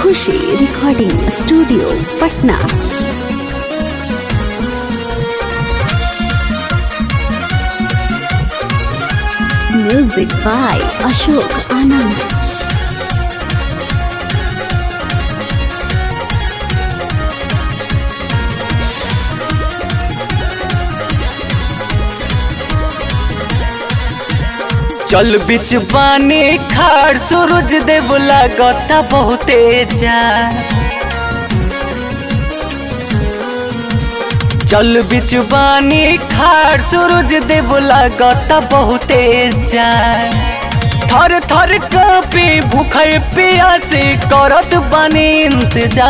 Khushi recording studio Patna music by Ashok Anand चल बिच पानी खार सूरज देव लागता बहुते जा चल बिच पानी खार सूरज देव लागता बहुते जा थर थर कापी भूखे पियासे करत बानी इंतजार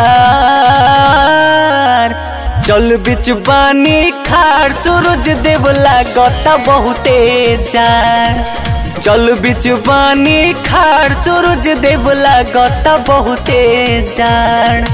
चल बिच बानी खार सूरज देव लागता बहुते जान चल बिच बानी खार सूरज देव लागता बहुते जान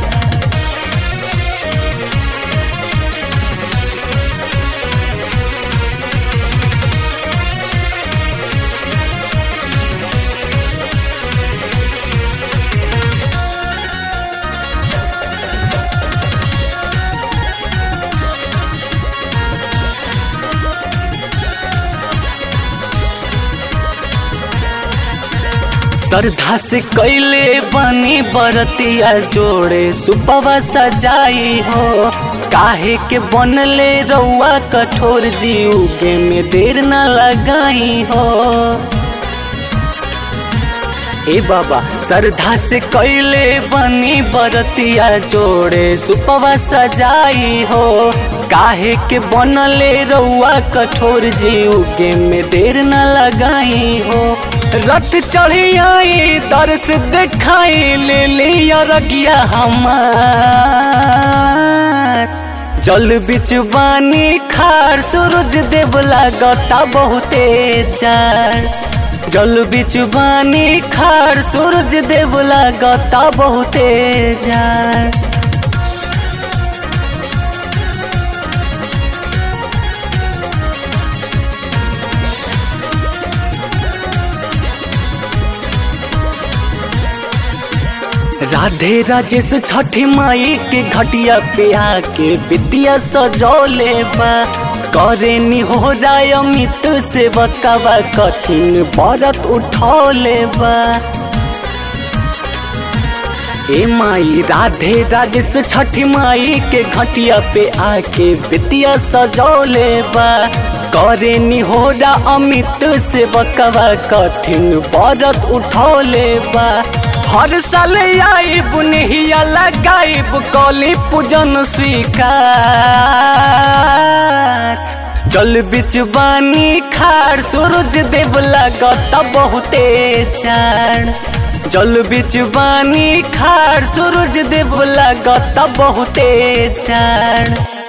श्रद्धा से कैले बनी बरतिया जोड़े सुपवा सजाई हो काहे के बनले रउआ कठोर जीव के में देर न लगाई हो ए बाबा श्रद्धा से कैले बनी बरतिया जोड़े सुपवा सजाई हो काहे के बनले रउआ कठोर जीव के में देर न लगाई हो रत चढ़ी आई दर्श दिखाई ले लिया रगिया हमार जल बिच बानी खार सूरज देव लागता बहुते जान जल बिच बानी खार सूरज देव लागता बहुते जान राधे राजेश छठी माई के घटिया पे आके विद्या सजौले बा करे हो राय अमित से बकवा कठिन व्रत उठौले बा ए माई राधे राजेश छठी माई के घटिया पे आके विद्या सजौले बा करे निहोरा अमित से बकवा कठिन व्रत उठौले बा हर साल आईब नहिया लगाईब कौली पूजन स्वीकार जल बिच बानी खार सूरज देव लागता बहुते चार जल बिच बानी खार सूरज देव लागता बहुते चार